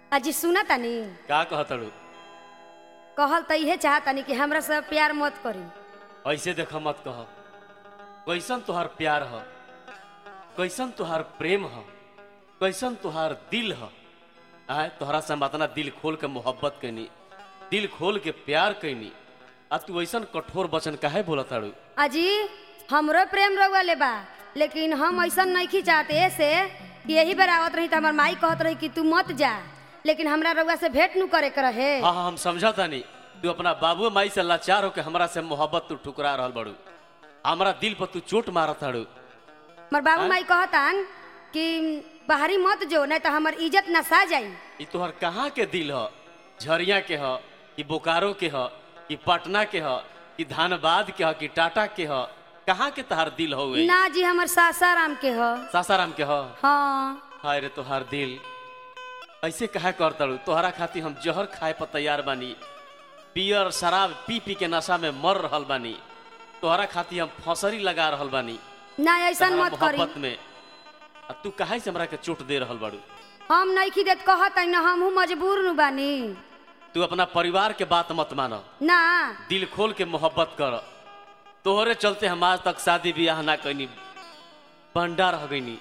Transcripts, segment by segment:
अजी सुना तानी का कहतड़ू कहल त इहे चाहतानी कि हमरा से प्यार मत करी ऐसे देख मत कह कैसन तुहार प्यार ह कैसन तुहार प्रेम ह कैसन तुहार दिल ह आय तोहरा से हम अपना दिल खोल के मोहब्बत कैनी दिल खोल के प्यार कैनी आ तू ऐसन कठोर वचन काहे बोलताड़ू अजी हमरो प्रेम रउआ ले बा लेकिन हम ऐसा नहीं चाहते ऐसे कि यही बार आवत रही त हमर माई कहत रही कि तू मत जा लेकिन हमरा रउआ से भेंट नु करे के रहे हाँ हाँ हम समझा तानी तू अपना बाबू माई से लाचार होके हमरा से मोहब्बत तू ठुकरा रहल बड़ू हमरा दिल पर तू चोट मारत ताड़ू हमर बाबू माई कहतान कि बाहरी मत जो नहीं तो हमर इज्जत नसा जाई ई तोहर कहाँ के दिल ह झरिया के ह कि बोकारो के ह कि पटना के ह कि धानबाद के ह कि टाटा के ह कहाँ के तोहार दिल हो ना जी हमर सासाराम के ह सासाराम के ह हाँ हाय रे तोहार दिल ऐसे कहा करतड़ू तोहरा खातिर हम जहर खाए पर तैयार बानी पियर शराब पी पी के नशा में मर रहल बानी तोहरा खातिर हम फसरी लगा रहल बानी ना ऐसा तोहरा मत करी मोहब्बत में आ तू काहे से हमरा के चोट दे रहल बाड़ू हम नहीं देत कहत न हमहू मजबूर नु बानी तू अपना परिवार के बात मत मानो ना दिल खोल के मोहब्बत कर तोहरे चलते हम आज तक शादी ब्याह ना कैनी बंडा रह गईनी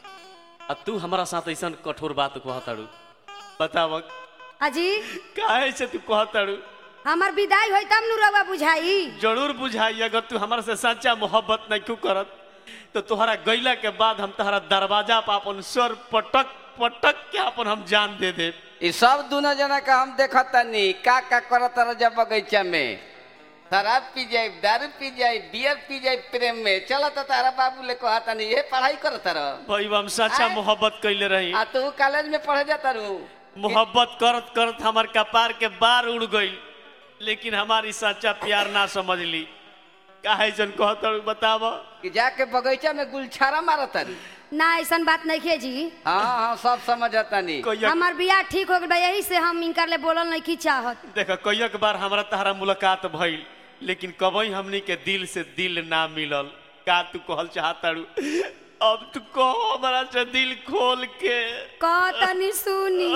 आ तू हमारा साथ ऐसा कठोर बात कहताड़ू बताव अजी काहे से तू कहताड़ू हमर विदाई होई तब नु रउआ बुझाई जरूर बुझाई अगर तू हमारा से सच्चा मोहब्बत नहीं क्यों करत तो तोहरा गईला के बाद हम तोहरा दरवाजा पर अपन सर पटक पटक के अपन हम जान दे दे ई सब दोनों जना का हम देखत तनी का का करत रह जब बगीचा में शराब पी जाए दारू पी जाए बियर पी जाए प्रेम में चल तो तारा बाबू ले कहा तनी ये पढ़ाई करत रह भाई हम सच्चा आय। मोहब्बत कैले रही आ तू कॉलेज में पढ़े जाता रू मोहब्बत करत करत हमार कपार के बार उड़ गई लेकिन हमारी सच्चा प्यार ना समझ ली काहे जन कहत बताव कि जाके बगीचा में गुलछारा मारत तारी ना ऐसा बात नहीं खे जी हाँ हाँ सब समझत तनी कहिया हमार बियाह ठीक हो गइल बा यही से हम इनकर ले बोलल नहीं की चाहत देख कईक बार हमरा तहरा मुलाकात भइल लेकिन कबई हमनी के दिल से दिल ना मिलल का तू कहल चाहताड़ू अब तू कहो हमरा से दिल खोल के कहतनी सुनी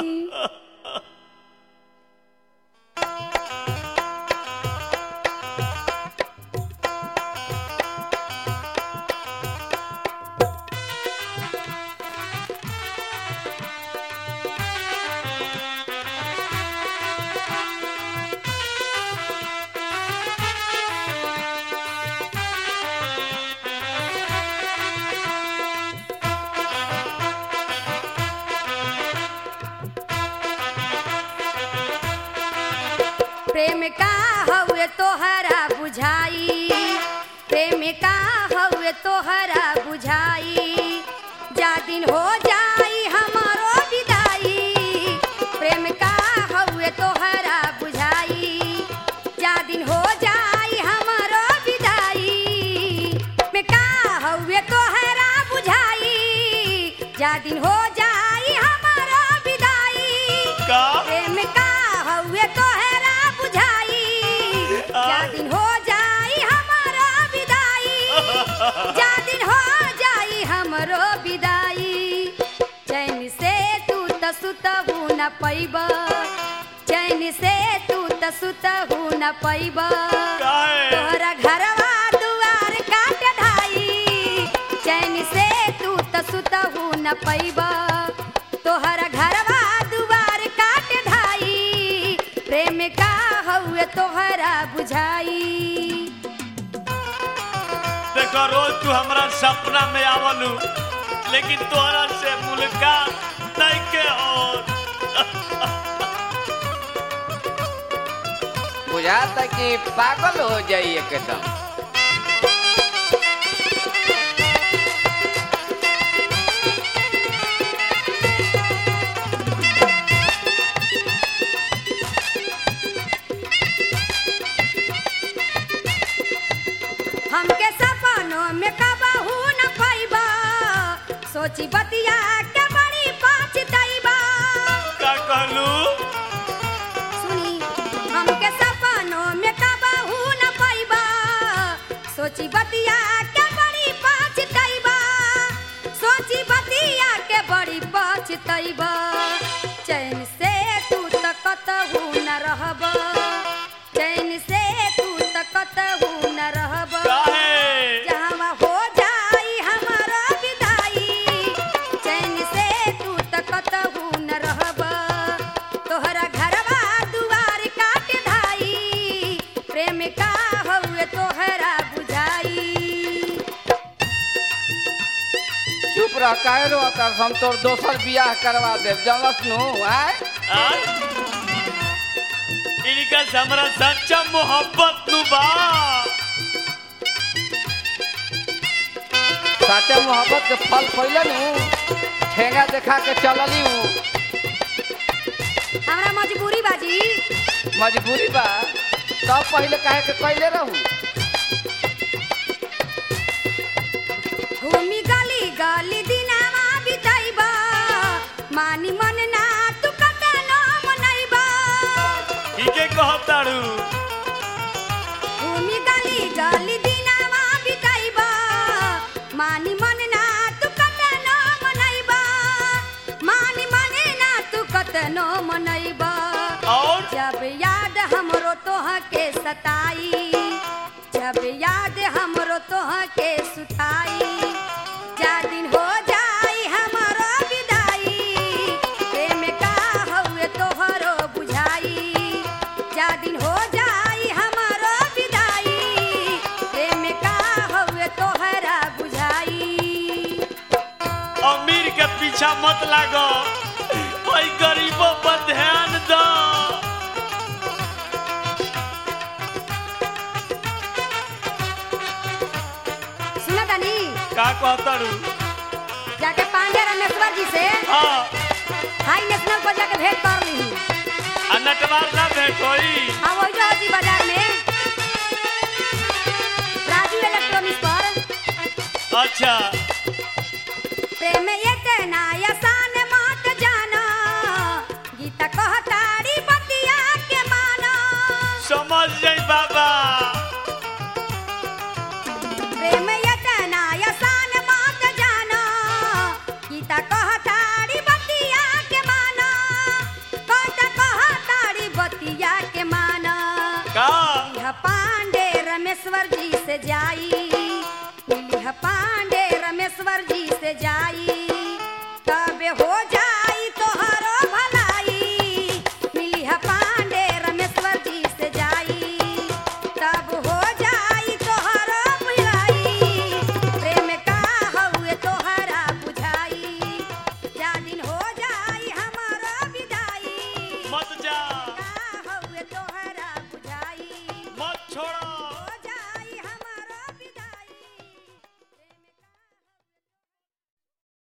प्रेम का हउए तोहरा बुझाई प्रेम का हउए तोहरा बुझाई जा दिन हो जाई हमारो विदाई प्रेम का हउए तोहरा बुझाई जा दिन हो जाई हमारो विदाई में का हउए तोहरा बुझाई जा दिन हो जाई हमारो विदाई का प्रेम का हउए तोहरा बुझाई जा दिन हो जाई हमारो विदाई जा दिन हो जाई हमरो विदाई चैन से तू त सुतहू न पैब चैन से तू त सुतहू न पैब काहे तोहरा घरवा दुआर काट ढाई चैन से तू त सुतहू न पैब तोहरा घरवा दुआर काट ढाई प्रेम का हउए तोहरा बुझाई देखो रोज तू हमरा सपना में आवलू लेकिन तोहरा से मुलाकात नहीं के और बुझाता कि पागल हो जाई एकदम हमके सपनों में कबहू न पैबा सोची बतिया के बड़ी पछतैबा का कहलू सुनी हमके सपनों में कबहू न पैबा सोची बतिया के बड़ी पछतैबा सोची बतिया के बड़ी पछतैबा चैन से बियाह काहे रो तर हम तोर दोसर बियाह करवा देब जानस नु आय आ? इनका से हमरा सच्चा मोहब्बत नु बा साचे मोहब्बत के फल पहिले नु ठेंगा देखा के चलली हूँ हमरा मजबूरी बाजी मजबूरी बा तब पहिले काहे के कैले रहू घूमी गली गली दिनावा बिताइबा मानी मन ना तू कतनो मनैबा ठीके कहताड़ू घूमी गली गली दिनावा बिताइबा मानी मन ना तू कतनो मनैबा मानी मन ना तू कतनो मनैबा और जब याद हमरो तोह के सताई जब याद हमरो तोह के सुताई जा दिन हो जाई हमरो विदाई प्रेम का हउए तोहरो बुझाई जा दिन हो जाई हमरो विदाई प्रेम का हउए तोहरा बुझाई अमीर के पीछा मत लागो ओई गरीबों पर ध्यान दो सुना तानी का कहताड़ू जाके पांडे रमेश्वर जी से हाँ हाई नेशनल पर जाके भेंट कर ली आ नटवार ना भेंट होई हाँ वही जो जी बाजार में राजू इलेक्ट्रॉनिक्स पर अच्छा प्रेम इतना आसान मत जाना गीता कहतारी बतिया के माना समझ जाई बाबा प्रेम इतना आसान मत जाना गीता कहतारी बतिया के माना कहता कहतारी बतिया के माना का मिलिह पांडे रमेश्वर जी से जाई मिलिह पांडे रमेश्वर जी से जाई तब हो जा